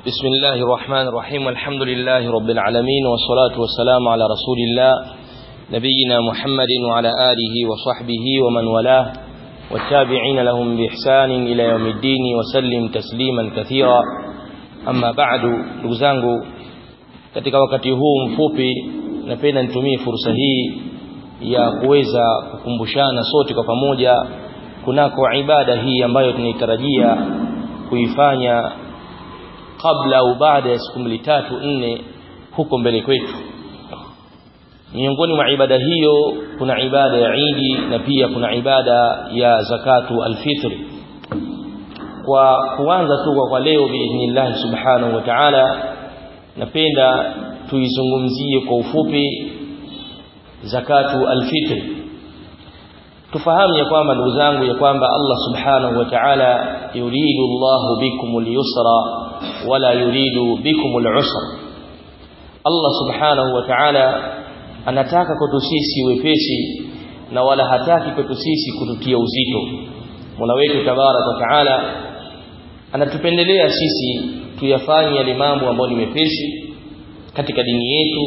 بسم الله الرحمن الرحيم والحمد لله رب العالمين والصلاة والسلام على رسول الله نبينا محمد وعلى آله وصحبه ومن والاه والتابعين لهم بإحسان إلى يوم الدين وسلم تسليما كثيرا أما بعد نغزانgu katika wakati huu mfupi napenda nitumie fursa hii ya kuweza kukumbushana sote kwa pamoja kunako ibada hii ambayo tunaitarajia kuifanya kabla au baada ya siku mbili tatu nne huko mbele kwetu miongoni mwa ibada hiyo kuna ibada ya Idi na pia kuna ibada ya zakatu alfitri kwa kuanza tu kwa leo biidhnillah subhanahu wa ta'ala napenda tuizungumzie kwa ufupi zakatu alfitri tufahamu ya kwamba ndugu zangu ya kwamba Allah subhanahu wa ta'ala yuridu Allahu bikumul yusra wala yuridu bikumul usra Allah subhanahu wa ta'ala anataka kwetu sisi wepesi na wala hataki kwetu sisi kututia uzito Mola wetu tabarak wa ta'ala anatupendelea sisi tuyafanye yale mambo ambayo ni mepesi katika dini yetu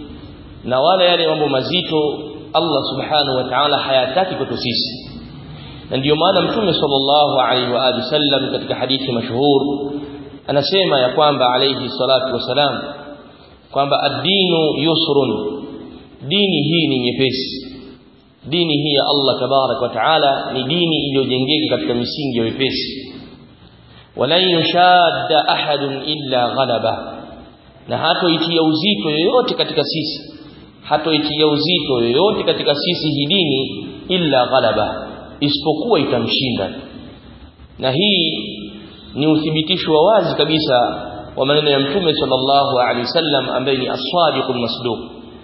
na wala yale mambo mazito Allah subhanahu wa ta'ala hayataki kwetu sisi na ndiyo maana mtume sallallahu alaihi wa alihi wasallam katika hadithi mashuhur anasema ya kwamba alayhi salatu wasalam kwamba ad-dinu yusrun dini hii ni nyepesi dini hii ya Allah tabarak wa taala ni dini iliyojengeka katika misingi ya wepesi wala yushadda ahadun illa ghalaba na hatoitia uzito yoyote katika sisi hatoitia uzito yoyote katika sisi hii dini illa ghalaba isipokuwa itamshinda na hii ni uthibitisho wa wazi kabisa wa maneno ya mtume sallallahu alaihi wasallam ambaye ni as-sadiqul masduq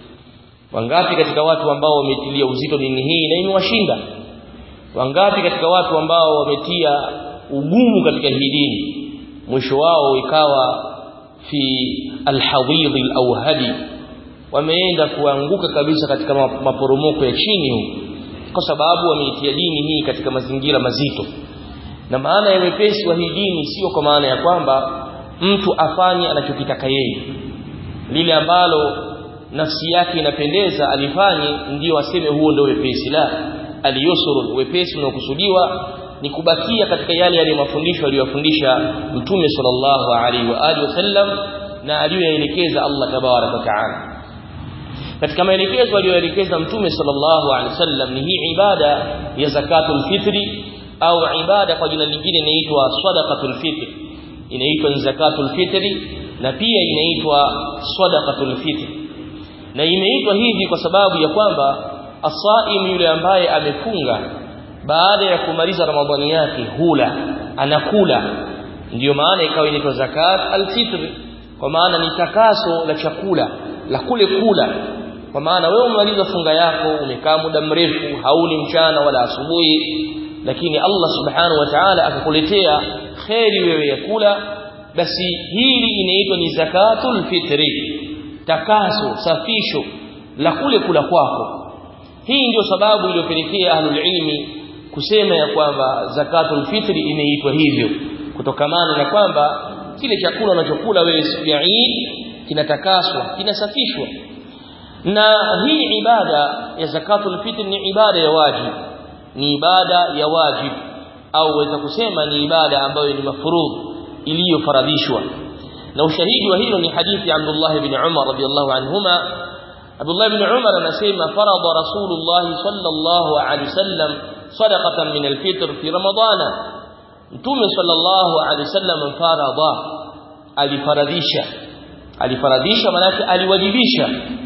wangapi katika watu ambao wametilia uzito dini hii na imewashinda wangapi katika watu ambao wametia ugumu katika hii dini mwisho wao ikawa fi alhadid alawhadi wameenda kuanguka kabisa katika maporomoko ya chini huko kwa sababu wameitia dini hii katika mazingira mazito na maana ya wepesi wa hii dini sio kwa maana ya kwamba mtu afanye anachokitaka yeye lile ambalo nafsi yake inapendeza alifanye ndiyo aseme huo ndio wepesi la aliyusuru wepesi unaokusudiwa ni kubakia katika yale yale mafundisho aliyofundisha mtume sallallahu alaihi wa alihi wasallam na aliyoelekeza Allah tabarak wa taala katika maelekezo aliyoelekeza mtume sallallahu alaihi wasallam ni hii ibada ya zakatul fitri au ibada kwa jina lingine inaitwa sadaqatul fitri inaitwa zakatul fitri na pia inaitwa sadaqatul fitri na imeitwa hivi kwa sababu ya kwamba asaim yule ambaye amefunga baada ya kumaliza ramadhani yake hula anakula ndiyo maana ikawa inaitwa zakat alfitr kwa maana ni takaso la chakula la kule kula kwa maana wewe umemaliza funga yako umekaa muda mrefu hauli mchana wala asubuhi lakini Allah subhanahu wa ta'ala akakuletea kheri wewe ya kula basi hili inaitwa ni zakatul fitri takaso safisho la kule kula kwako hii ndio sababu iliyopelekea ahlul ilmi kusema ya kwamba zakatul fitri inaitwa hivyo kutokamana na kwamba kile chakula unachokula wewe siku ya Eid kinatakaswa kinasafishwa na hii ibada ya zakatul fitri ni ibada ya wajib ni ibada ya wajib au waweza kusema ni ibada ambayo ni mafurudh iliyofaradhishwa na ushahidi wa hilo ni hadithi ya Abdullah ibn Umar radiyallahu anhuma Abdullah ibn Umar anasema farada Rasulullah sallallahu alaihi wasallam sadaqatan min alfitr fi ramadana Mtume sallallahu alaihi wasallam farada alifaradhisha alifaradhisha maana aliwajibisha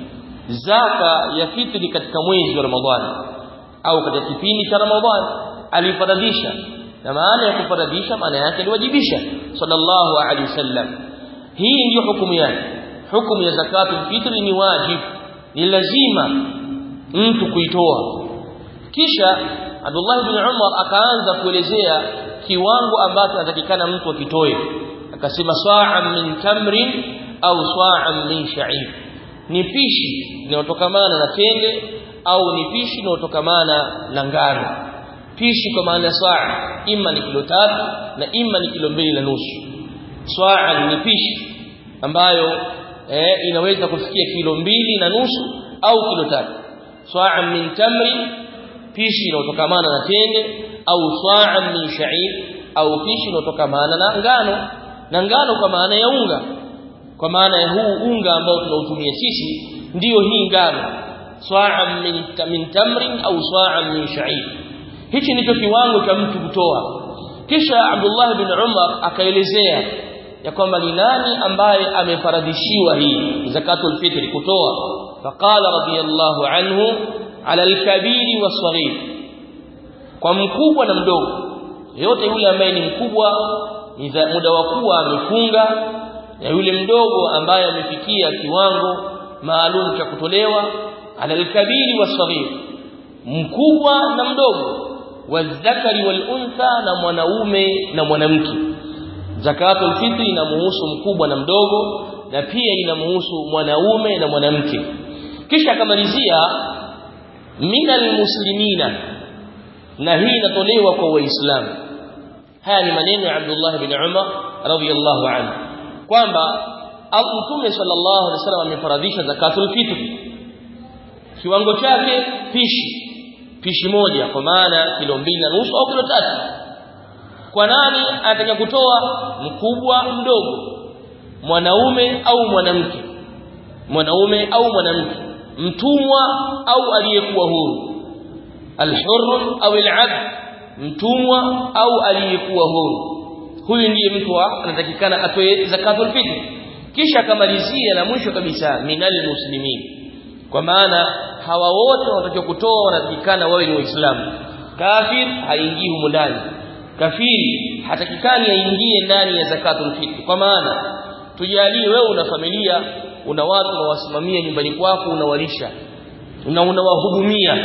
zaka ya fitri katika mwezi wa Ramadhani au katika kipindi cha Ramadhani alifaradhisha na maana ya kufaradhisha maana yake aliwajibisha sallallahu alaihi wasallam hii ndiyo hukumu yake hukumu ya zakatul fitri ni wajib ni lazima mtu kuitoa kisha Abdullah ibn Umar akaanza kuelezea kiwango ambacho anatakikana mtu akitoe akasema sa'an min tamrin au sa'an min sha'ir ni pishi linalotokamana na tende au ni pishi linalotokamana na ngano pishi kwa maana saa imma ni kilo tatu na imma ni kilo mbili na nusu swa'an ni pishi ambayo eh, inaweza kufikia kilo mbili na nusu au kilo tatu swa'an min tamri pishi inayotokamana na tende au swa'an min sha'ir au pishi inayotokamana na ngano na ngano kwa maana ya unga kwa maana ya huu unga ambao tunautumia sisi ndiyo hii ngano swa'an min, min tamrin au swa'an min sha'ir hichi ndicho kiwango cha mtu kutoa kisha Abdullah bin Umar akaelezea ya kwamba ni nani ambaye amefaradhishiwa hii zakatul fitri kutoa faqala radiyallahu anhu ala al-kabiri was-saghir kwa mkubwa na mdogo yote yule ambaye ni mkubwa ni muda wa kuwa amefunga na yule mdogo ambaye amefikia kiwango maalum cha kutolewa ala al-kabiri was-saghir mkubwa na mdogo wadhakari wal untha na mwanaume na mwanamke zakatul fitri inamuhusu mkubwa na mdogo na pia inamuhusu mwanaume na mwanamke kisha akamalizia minal muslimina na hii inatolewa kwa waislamu haya ni maneno ya Abdullah bin Umar radhiyallahu anhu kwamba Mtume sallallahu alaihi wasallam amefaradhisha zakatul fitri kiwango chake pishi pishi moja kwa maana kilo mbili na nusu au kilo tatu kwa nani anataka kutoa mkubwa mdogo mwanaume au mwanamke mwanaume au mwanamke mtumwa au aliyekuwa huru alhurr au alabd mtumwa au aliyekuwa huru huyu ndiye mtu anatakikana atoe zakatul fitr kisha akamalizia na mwisho kabisa minal muslimin kwa maana hawa wote wanatakiwa kutoa wanatakikana wawe ni waislamu kafir haingii humo ndani kafiri hatakikani aingie ndani ya zakatul fitr kwa maana tujalie wewe una familia una watu unawasimamia nyumbani kwako unawalisha na unawahudumia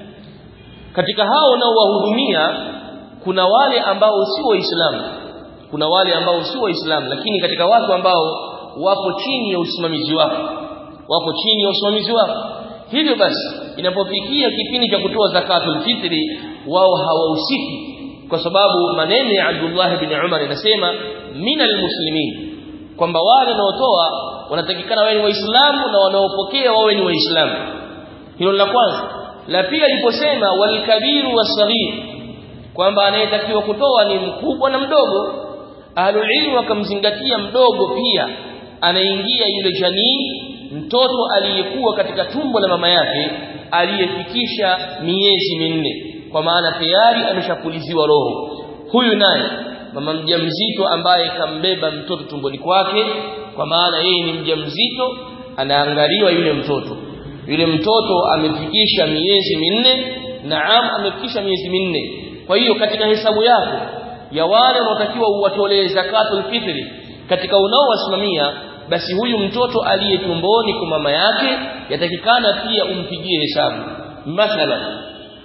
katika hao unaowahudumia kuna wale ambao si waislamu kuna wale ambao si waislamu lakini katika watu ambao wapo chini ya usimamizi wako wapo chini ya usimamizi wako hivyo basi inapofikia kipindi cha kutoa zakatul fitri wao hawahusiki kwa sababu maneno ya Abdullah bin Umar yanasema minal muslimin kwamba wale wanaotoa wanatakikana wawe ni waislamu na wanaopokea wawe ni waislamu hilo la kwanza la pili aliposema walkabiru wasaghir kwamba anayetakiwa kutoa ni mkubwa na mdogo ahlul ilm wakamzingatia mdogo pia anaingia yule janii mtoto aliyekuwa katika tumbo la mama yake aliyefikisha miezi minne kwa maana tayari ameshapuliziwa roho huyu naye mama mjamzito ambaye kambeba mtoto tumboni kwake kwa maana yeye ni mjamzito anaangaliwa yule mtoto yule mtoto amefikisha miezi minne naam amefikisha miezi minne kwa hiyo katika hesabu yako ya wale wanaotakiwa uwatolee zakatul fitri katika unaowasimamia basi huyu mtoto aliye tumboni kwa mama yake yatakikana pia umpigie hesabu mathalan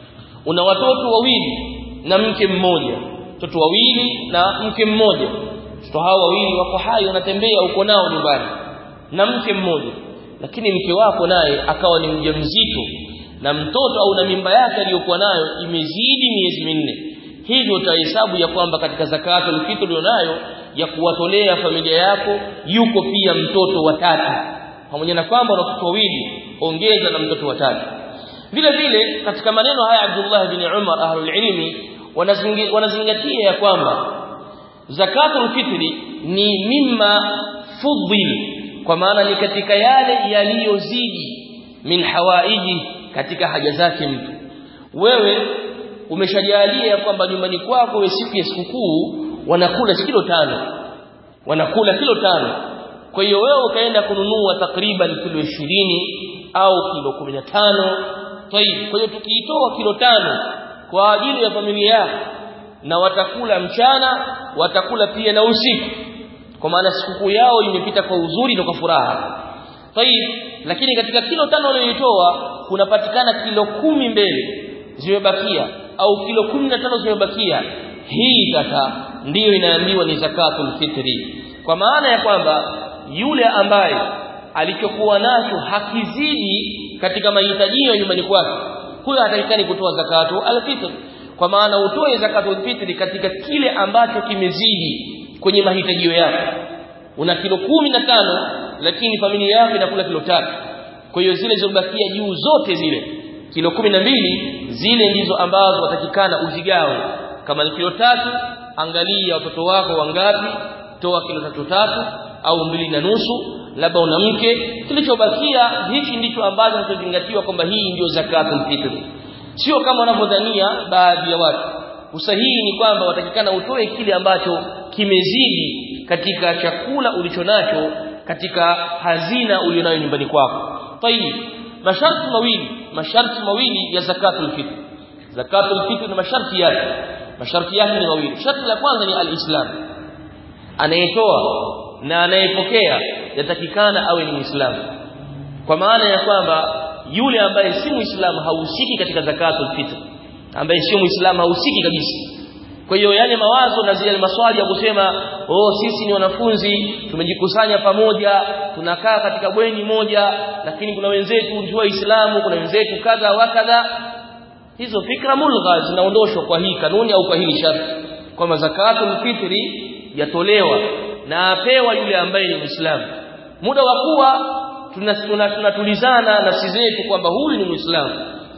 una watoto wawili na mke mmoja watoto wawili na mke mmoja watoto hao wawili wako hai wanatembea uko nao nyumbani na mke mmoja lakini mke wako naye akawa ni mjamzito na mtoto au na mimba yake aliyokuwa nayo imezidi miezi minne hivyo utahesabu ya kwamba katika zakatul fitr ulionayo ya kuwatolea familia yako yuko pia mtoto wa tatu pamoja na kwamba una watoto wawili ongeza na mtoto wa tatu vile vile katika maneno haya Abdullah bin Umar ahlul ilmi wanazingatia ya kwamba zakatul fitri ni mimma fudhil kwa maana ni katika yale yaliyozidi min hawaiji katika haja zake mtu wewe umeshajalia ya kwamba nyumbani kwako we siku ya sikukuu wanakula kilo tano wanakula kilo tano kwa hiyo wewe ukaenda kununua takriban kilo ishirini au kilo kumi na tano tayib kwa hiyo tukiitoa kilo tano kwa ajili ya familia yako na watakula mchana watakula pia na usiku kwa maana sikukuu yao imepita kwa uzuri na kwa furaha tayib lakini katika kilo tano uliyoitoa kunapatikana kilo kumi mbele zimebakia au kilo kumi na tano zimebakia hii sasa ndiyo inaambiwa ni zakatul fitri kwa maana ya kwamba yule ambaye alichokuwa nacho hakizidi katika mahitaji ya nyumbani kwake huyo hatakikani kutoa zakatu alfitr kwa maana utoe zakatul fitri katika kile ambacho kimezidi kwenye mahitajio yako una kilo kumi na tano lakini familia yako inakula kilo tatu kwa hiyo zile zilizobakia juu zote zile kilo kumi na mbili zile ndizo ambazo watakikana uzigawe kama ni kilo tatu angalia watoto wako wangapi toa kilo tatu tatu au mbili na nusu labda una mke kilichobakia hichi ndicho ambacho kinazingatiwa kwamba hii ndio zakatul fitr sio kama wanavyodhania baadhi ya watu usahihi ni kwamba watakikana utoe kile ambacho kimezidi katika chakula ulichonacho katika hazina ulionayo nyumbani kwako tayib masharti mawili masharti mawili ya zakatul fitr zakatul fitr na masharti yake masharti yake ni mawili sharti la kwanza ni alislam anayetoa na anayepokea yatakikana awe ni muislamu kwa maana ya kwamba yule ambaye si muislamu hahusiki katika zakatul fitr ambaye sio muislamu hahusiki kabisa kwa hiyo yale mawazo na zile maswali ya kusema oh sisi ni wanafunzi tumejikusanya pamoja tunakaa katika bweni moja lakini kuna wenzetu ndio waislamu kuna wenzetu kadha wa kadha hizo fikra mulgha zinaondoshwa kwa hii kanuni au kwa hili sharti kwamba zakatul fitri yatolewa na apewa yule ambaye ni muislamu muda wa kuwa tunatulizana nafsi zetu kwamba huyu ni muislamu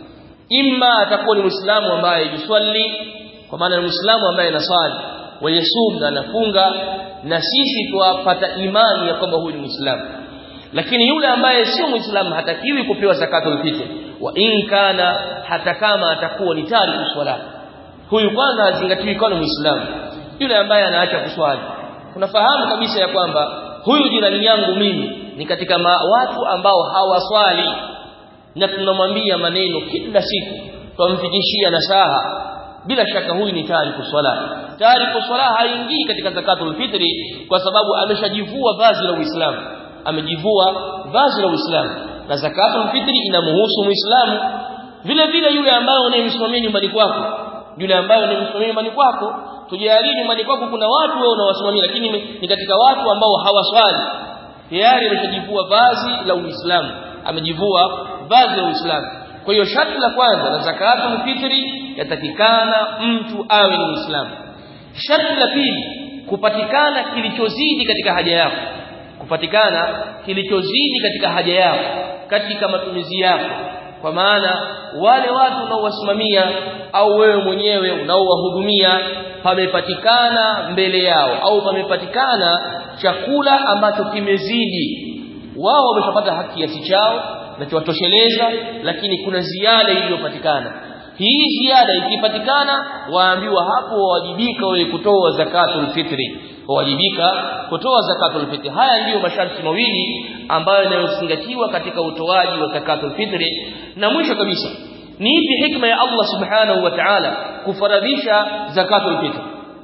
imma atakuwa ni muislamu ambaye yuswali kwa maana ni muislamu ambaye anasali wayasum na anafunga na sisi tuwapata imani ya kwamba huyu ni muislamu lakini yule ambaye sio muislamu hatakiwi kupewa zakatul fitr wa in kana hata kama atakuwa ni tariku swala huyu kwanza hazingatiwi kama muislamu yule ambaye anaacha kuswali unafahamu kabisa ya kwamba huyu jirani yangu mimi ni katika ma, watu ambao hawaswali na tunamwambia maneno kila siku twamfikishia nasaha bila shaka huyu ni tariku swala tariku swala haingii katika zakatul fitri kwa sababu ameshajivua vazi la Uislamu amejivua vazi la Uislamu na zakatul fitri inamhusu Muislamu vile vile yule ambaye unayemsimamia nyumbani kwako yule ambaye unayemsimamia nyumbani kwako tujalie nyumbani kwako kuna watu wewe unawasimamia lakini ni katika watu ambao hawaswali tayari ameshajivua vazi la Uislamu amejivua vazi la Uislamu kwa hiyo sharti la kwanza la zakatul fitri yatakikana mtu awe ni Muislamu sharti la pili kupatikana kilichozidi katika haja yako kupatikana kilichozidi katika haja yako katika matumizi yako kwa maana wale watu unaowasimamia au wewe mwenyewe unaowahudumia pamepatikana mbele yao au pamepatikana chakula ambacho kimezidi wao wameshapata haki kiasi chao na kiwatosheleza lakini kuna ziada iliyopatikana hii ziada ikipatikana waambiwa hapo wawajibika wewe kutoa zakatul fitri wawajibika kutoa zakatul fitri haya ndiyo masharti mawili ambayo yanayozingatiwa katika utoaji wa zakatul fitri na mwisho kabisa ni ipi hikma ya Allah subhanahu wa ta'ala kufaradhisha zakatul fitri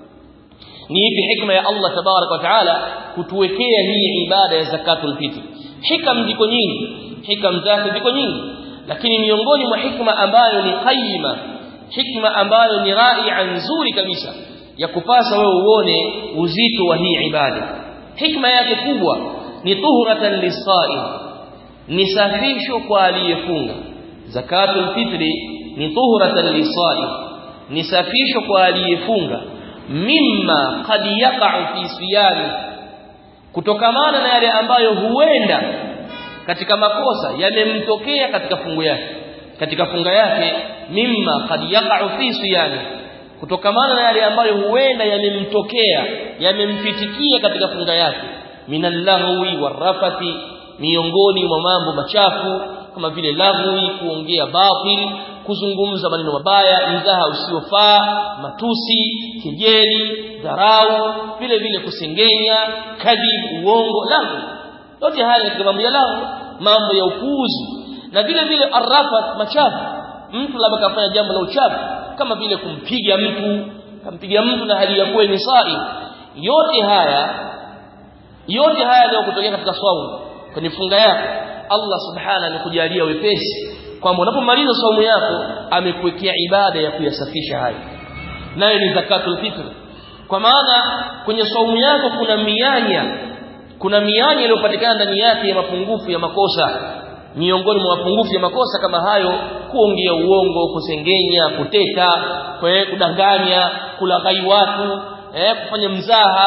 ni ipi hikma ya Allah tabarak wa ta'ala kutuwekea hii ibada ya zakatul fitri hikam ziko nyingi hikam zake ziko nyingi lakini miongoni mwa hikma ambayo ni qayyima hikma ambayo ni raia nzuri kabisa ya kupasa wewe uone uzito wa hii ibada hikma yake kubwa ni tuhuratan lisaim ni safisho kwa aliyefunga zakatul fitri ni tuhuratan lisaim ni safisho kwa aliyefunga mimma qad yaqa'u fi siyami kutokamana na yale ambayo huenda katika makosa yamemtokea katika fungu yake katika funga yake mimma qad yaqa'u fi siyami kutokamana na yale ambayo huenda yamemtokea yamemfitikia katika funga yake minallahwi warafati miongoni mwa mambo machafu kama vile lahwi kuongea batil kuzungumza maneno mabaya mzaha usiofaa matusi kejeli dharau vile vile kusengenya kadhib uongo lahwi yote haya katika mambo ya lahwi mambo ya upuuzi na vile vile arrafat machafu mtu labda kafanya jambo la uchafu kama vile kumpiga mtu kampiga mtu na hali ya kuwa ni sai yote haya yote haya ndio kutokea katika saumu kwenye funga yako Allah subhana amekujalia wepesi kwamba unapomaliza saumu yako amekuwekea ibada ya kuyasafisha hayo nayo ni zakatul fitr kwa maana kwenye saumu yako kuna mianya kuna mianya iliyopatikana ndani yake ya mapungufu ya makosa miongoni mwa mapungufu ya makosa kama hayo kuongea uongo kusengenya kuteta kudanganya kulaghai watu eh, kufanya mzaha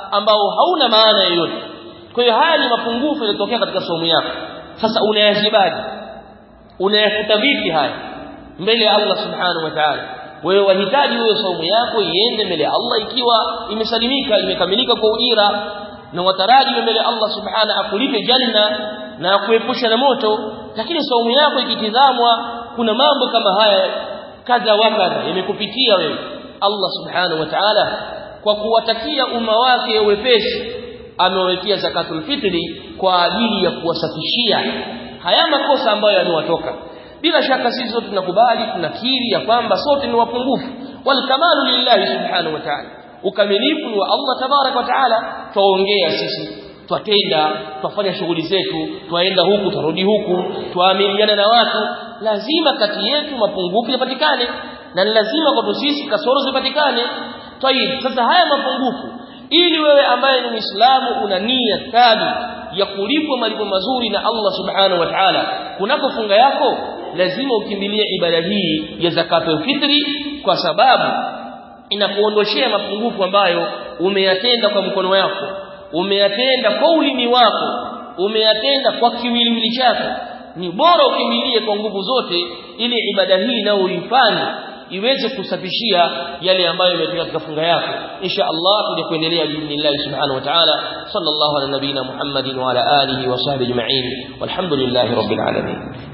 ambao hauna maana yoyote kwa hiyo haya ni mapungufu yaliyotokea katika somo yako sasa unayazibaji unayafuta vipi haya mbele ya Allah subhanahu wa ta'ala wewe wahitaji wewe saumu yako iende mbele ya Allah ikiwa imesalimika imekamilika kwa ujira na wataraji mbele ya Allah subhanahu akulipe janna na akuepusha na moto lakini saumu yako ikitizamwa kuna mambo kama haya kadha wa kadha yamekupitia wewe Allah subhanahu wa ta'ala kwa kuwatakia umma wake wepesi amewekea zakatul fitri kwa ajili ya kuwasafishia haya makosa ambayo yamewatoka bila shaka sisi sote tunakubali tunakiri ya kwamba sote ni wapungufu wal kamalu lillahi subhanahu wa ta'ala ukamilifu ni wa Allah tabarak wa ta'ala tuongea sisi twatenda twafanya shughuli zetu twaenda huku turudi huku twaamiliana na watu lazima kati yetu mapungufu yapatikane na lazima kwa sisi kasoro zipatikane tayib sasa haya mapungufu ili wewe ambaye ni Muislamu una nia thabiti ya kulipwa malipo mazuri na Allah subhanahu wa ta'ala kunako funga yako lazima ukimbilie ibada hii ya zakatul fitri kwa sababu inakuondoshea mapungufu ambayo umeyatenda kwa mkono wako umeyatenda kwa ulimi wako umeyatenda kwa kiwiliwili chako ni bora ukimbilie kwa nguvu zote ili ibada hii nayo uifanye iweze kusafishia yale ambayo yametoka katika funga yako insha Allah tuje kuendelea biidhnillah subhanahu wa ta'ala sallallahu ala nabina Muhammadin wa ala alihi wa sahbihi ajma'in walhamdulillahi rabbil alamin